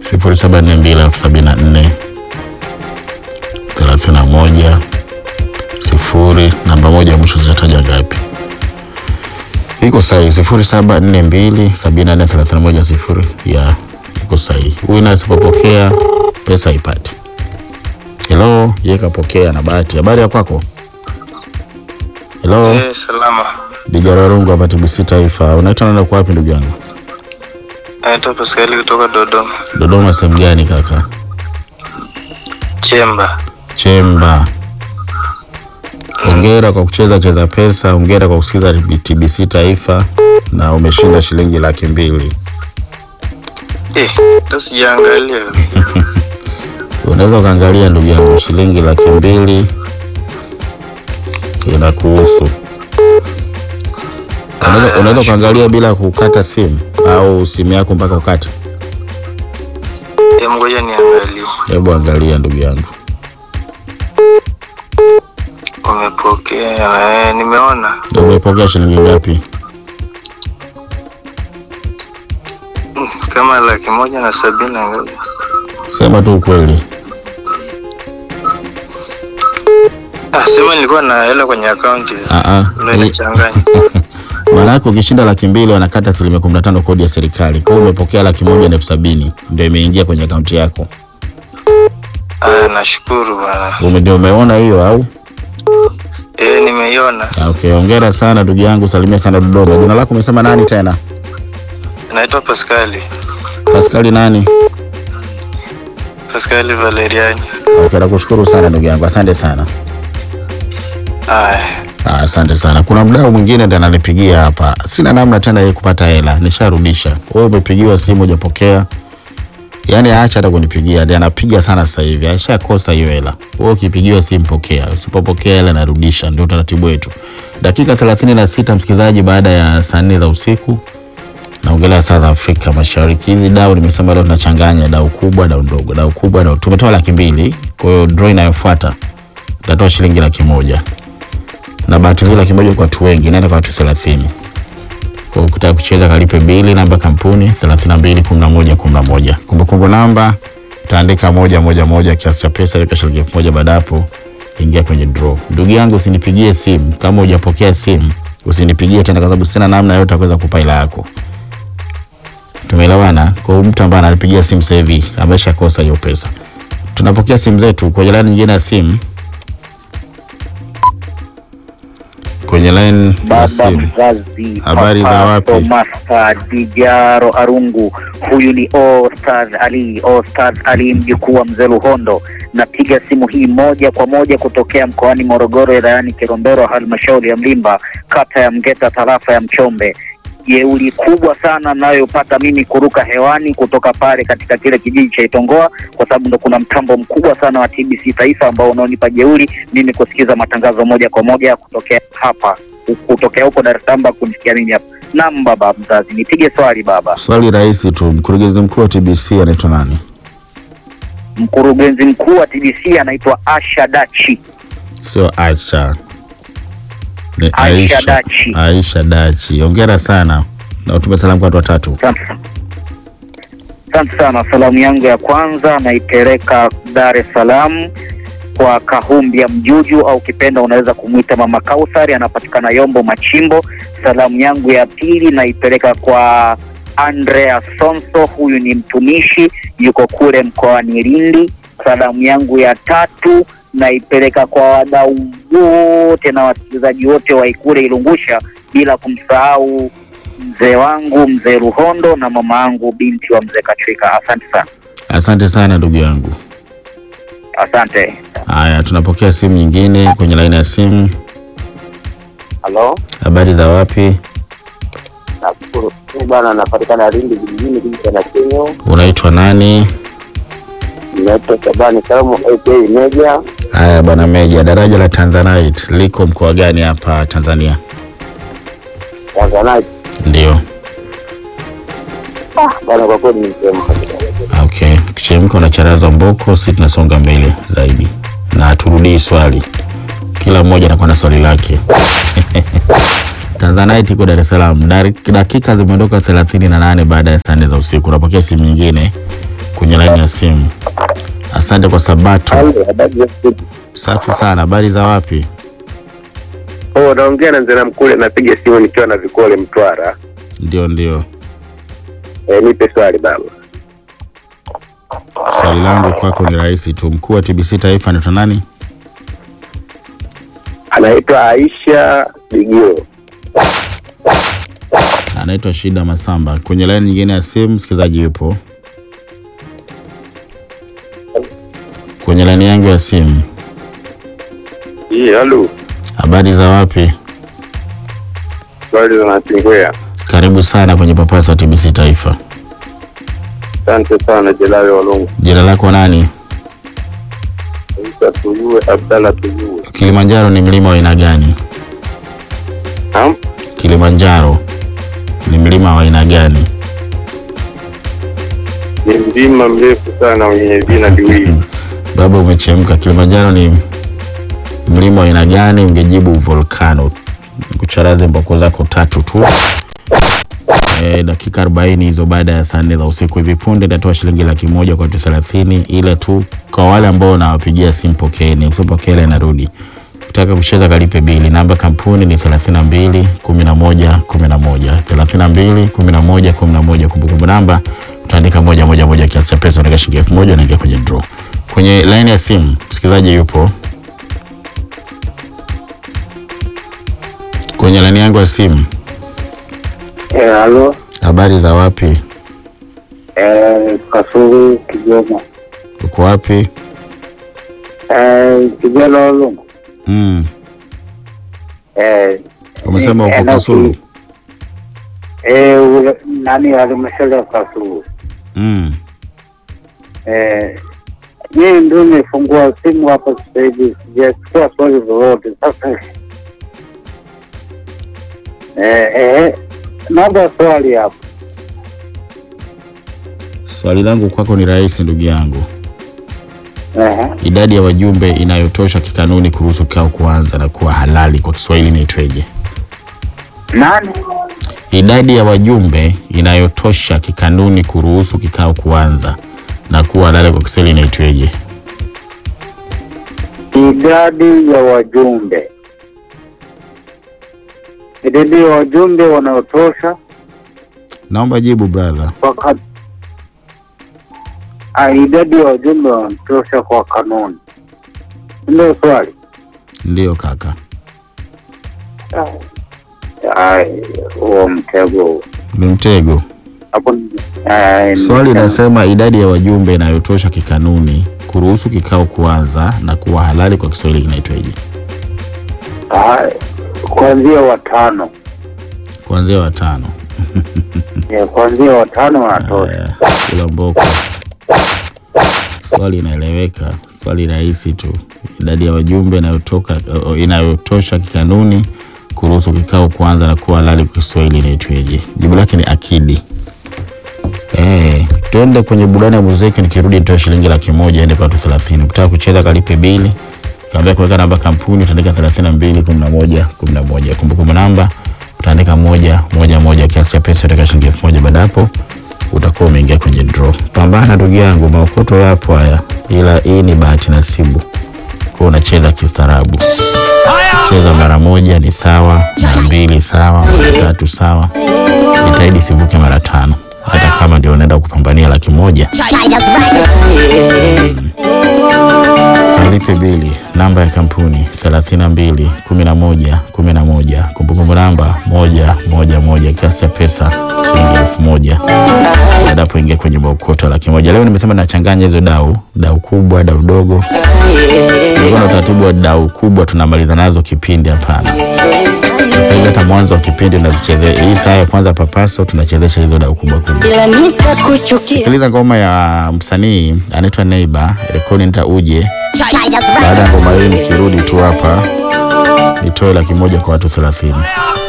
sifuri saba nne mbili elfu sabini na nne thelathini na moja sifuri namba moja ya mwisho zinataja ngapi? Iko sahihi, sifuri saba nne mbili sabini na nne thelathini na moja sifuri ya iko sahihi. Huyu naye asipopokea pesa haipati. Hello, yeye kapokea na bahati. Habari ya kwako? Hello, Eh, salama. Dijararungu hapa TBC Taifa. Unaitwa nani na uko wapi ndugu yangu? Naitwa Pascal kutoka Dodoma. Dodoma sehemu gani kaka? Chemba. Chemba. Hongera kwa kucheza cheza pesa, hongera kwa kusikiza TBC Taifa na umeshinda shilingi laki mbili. Eh, ndo sijaangalia. Unaweza ukaangalia ndugu yangu, shilingi laki mbili inakuhusu. Unaweza- Aya, Unaweza ukaangalia bila kukata simu au simu yako mpaka ukate. Eh, ngoja niangalie. Hebu angalia ndugu yangu. Umepokea? Eh, nimeona. Umepokea shilingi ngapi? Mm, Kama laki moja na sabini na ngapi? Sema tu ukweli. Ah, sema nilikuwa na hela kwenye akaunti. Ah, ah. Ndio Hii- inachanganya. Maana yake ukishinda laki mbili wanakata asilimia kumi na tano kodi ya serikali. Kwa hiyo umepokea laki moja na elfu sabini ndio imeingia kwenye akaunti yako. Ah, nashukuru bwana. Ume- Ndio umeona hiyo au? Eh, nimeiona. Ah, Okay, hongera sana ndugu yangu, salimia sana Dodoma. Jina lako umesema nani tena? Naitwa Pascali. Paskali nani? Pascali Valeriani. Okay, nakushukuru sana ndugu yangu, asante sana. Aya. Ah, Asante sana. Kuna mdau mwingine ndiye ananipigia hapa, sina namna tena yeye kupata hela, nisharudisha. Wewe umepigiwa simu hujapokea, yaani aacha hata kunipigia, ndiye anapiga sana sasa hivi, aishakosa hiyo hela. Wewe ukipigiwa simu pokea, usipopokea hela narudisha, ndio utaratibu wetu. Dakika thelathini na sita msikilizaji, baada ya saa nne za usiku naongelea saa za Afrika Mashariki. Hizi dau nimesema leo tunachanganya dau kubwa, dau ndogo, dau kubwa, dau tumetoa laki mbili. Kwa hiyo draw inayofuata tutatoa shilingi laki moja na bahati nzuri laki moja kwa watu wengi, naenda kwa watu thelathini. Kwa hiyo ukitaka kucheza kalipe bili, namba kampuni thelathini na mbili kumi na moja kumi na moja. Kumbukumbu namba utaandika moja moja moja, kiasi cha pesa weka shilingi elfu moja. Baada hapo ingia kwenye draw. Ndugu yangu, usinipigie simu kama hujapokea simu, usinipigie tena, kwa sababu sina namna yote ya kuweza kupa hela yako. Tumeelewana? Kwa hiyo mtu ambaye ananipigia simu sasa hivi ameshakosa hiyo pesa. Tunapokea simu zetu kwenye laini nyingine ya simu, kwenye line ya Baba simu. mzazi Habari za wapi? Master Dijaro Arungu, huyu ni Ostaz Ali, Ostaz Ali mjukuu wa mzee Luhondo. Napiga simu hii moja kwa moja kutokea mkoani Morogoro, wilayani Kilombero, halmashauri ya Mlimba, kata ya Mgeta, tarafa ya Mchombe. Jeuli kubwa sana nayopata mimi kuruka hewani kutoka pale katika kile kijiji cha Itongoa, kwa sababu ndo kuna mtambo mkubwa sana wa TBC Taifa ambao unaonipa jeuli mimi kusikiza matangazo moja kwa moja kutokea hapa kutokea huko Dar es Salaam kunisikia mimi hapa. Naam baba mzazi, nipige swali baba. Swali rahisi tu, mkurugenzi mkuu wa TBC anaitwa nani? Mkurugenzi mkuu wa TBC anaitwa Asha Dachi. Sio Aisha, ni Aisha Aisha Dachi. Aisha Dachi. Hongera sana na utume salamu kwa watu watatu. Asante sana. Asante sana. Salamu yangu ya kwanza naipeleka Dar es Salaam kwa Kahumbia Mjuju au kipenda unaweza kumwita Mama Kausari, anapatikana Yombo Machimbo. Salamu yangu ya pili naipeleka kwa Andrea Sonso, huyu ni mtumishi yuko kule mkoani Lindi. Salamu yangu ya tatu naipeleka kwa wadau wote na wasikilizaji wote wa Ikule Ilungusha, bila kumsahau mzee wangu mzee Ruhondo na mama yangu binti wa mzee Katrika. Asante sana, Asante sana ndugu yangu. asante. Haya, tunapokea simu nyingine kwenye laini ya simu. Halo, Habari za wapi? nashukuru. Mimi bwana napatikana Lindi vijijini, kijiji cha Nakinyo. Unaitwa nani? Naitwa Shabani Saumu aka Meja. Haya bwana Meja, daraja la Tanzanite liko mkoa gani hapa Tanzania? Tanzanite. Ndio. Bwana, kwa kweli ni sehemu kabisa. Okay, kichemka unacharazwa mboko, si tunasonga mbele zaidi na turudii swali, kila mmoja anakuwa na swali lake. Tanzanite iko Dar es Salaam. Dar- Dakika zimeondoka thelathini na nane baada ya saa nne za usiku. Unapokea simu nyingine kwenye laini ya simu. Asante kwa Sabato. Halo, habari za siku? Safi sana. Habari za wapi? Oh, naongea na Nzena Mkule, napiga simu nikiwa na Vikole Mtwara. Ndio, ndio. Eh, nipe swali baba. Swali langu kwako ni rahisi tu. Mkuu wa TBC Taifa anaitwa nani? Anaitwa Aisha Bigio. Anaitwa Shida Masamba. Kwenye laini nyingine ya simu msikilizaji yupo kwenye laini yangu ya simu. Hii, halo. Habari za wapi? Swali za Natingwea. Karibu sana kwenye papasa TBC Taifa. Asante sana Jelali Walungu. Jina lako nani? Isa Tuyue, Abdalla Tuyue. Kilimanjaro ni mlima wa aina gani? Naam. Kilimanjaro ni mlima wa aina gani? Ni mlima mrefu sana wenye vina viwili. Baba umechemka. Kilimanjaro ni mlima wa aina gani? Ungejibu volcano. Kucharaze mboko zako tatu tu. E, dakika 40 hizo baada ya saa nne za usiku. Hivi punde nitatoa shilingi laki moja kwa watu 30, ila tu kwa wale ambao nawapigia simu pokeeni, msipokele narudi. Ukitaka kucheza kalipe bili. Namba ya kampuni ni 32 11 11 32 11 11. Kumbukumbu namba utaandika moja moja moja, kiasi cha pesa unaweka shilingi elfu moja unaingia kwenye draw. Kwenye line ya simu msikilizaji yupo kwenye line yangu ya simu. Eh, halo. Habari za wapi? Eh, Kasulu Kigoma. Uko wapi? Eh, Kigoma Walungu. Mm. Eh, Umesema Eh, uko na- Kasulu. eh, ule- nani halmashauri ya Kasulu. Mm. Eh, mimi ndio nimefungua simu hapa sasa hivi, sijachukua swali lolote. Sasa eh, eh, naomba swali hapo. Swali langu kwako ni rahisi ndugu yangu. Eh, Idadi ya wajumbe inayotosha kikanuni kuruhusu kikao kuanza na kuwa halali kwa Kiswahili inaitweje? nani? Idadi ya wajumbe inayotosha kikanuni kuruhusu kikao kuanza na kuwa halali kwa Kiswahili inaitweje? Idadi ya wajumbe, idadi ya wajumbe wanaotosha Naomba jibu brother. kwa ka... ah, idadi ya wajumbe wanaotosha kwa kanuni, ndio swali. Ndiyo kaka. Ai, huo mtego huo. Ni mtego. hapo. ai, Swali mtego. inasema idadi ya wajumbe inayotosha kikanuni kuruhusu kikao kuanza na kuwa halali kwa Kiswahili kinaitweje? Ai, kuanzia watano Kuanzia watano. Eh, kuanzia watano wanatosha. Haya, kula mboko. Swali inaeleweka, swali rahisi tu. Idadi ya wajumbe inayotoka o- inayotosha kikanuni kuruhusu kikao kuanza na kuwa halali kwa Kiswahili inaitweje? Jibu lake ni akidi. Eh, tuende kwenye burudani ya muziki, nikirudi nitoe shilingi laki moja ende kwa watu 30. Ukitaka kucheza kalipe bili. Kaambia kuweka namba kampuni utaandika 32 11 11. Kumbukumbu namba utaandika moja moja moja, kiasi cha pesa utaweka shilingi elfu moja. Baada hapo utakuwa umeingia kwenye draw. Pambana ndugu yangu, maokoto yapo haya, ila hii ni bahati nasibu, kwa unacheza kistaarabu. Cheza mara moja ni sawa, mara mbili sawa, mara tatu sawa, jitahidi sivuke mara tano, hata kama ndio unaenda kupambania laki moja. Alipe bili. Namba ya kampuni 32 11 11. Kumbukumbu namba moja moja moja. Kiasi cha pesa shilingi elfu moja. Baada hapo ingia kwenye maokoto laki moja. Leo nimesema nachanganya hizo dau, dau kubwa, dau dogo. Tulikuwa na utaratibu wa dau kubwa tunamaliza nazo kipindi, hapana. Sasa hivi hata mwanzo wa kipindi unazichezea. Hii saa ya kwanza papaso tunachezesha hizo dau kubwa kubwa. ila nitakuchukia Sikiliza ngoma ya msanii anaitwa Neighbor, rekodi nita uje baada ya ngoma hii nikirudi tu hapa nitoe laki moja kwa watu thelathini.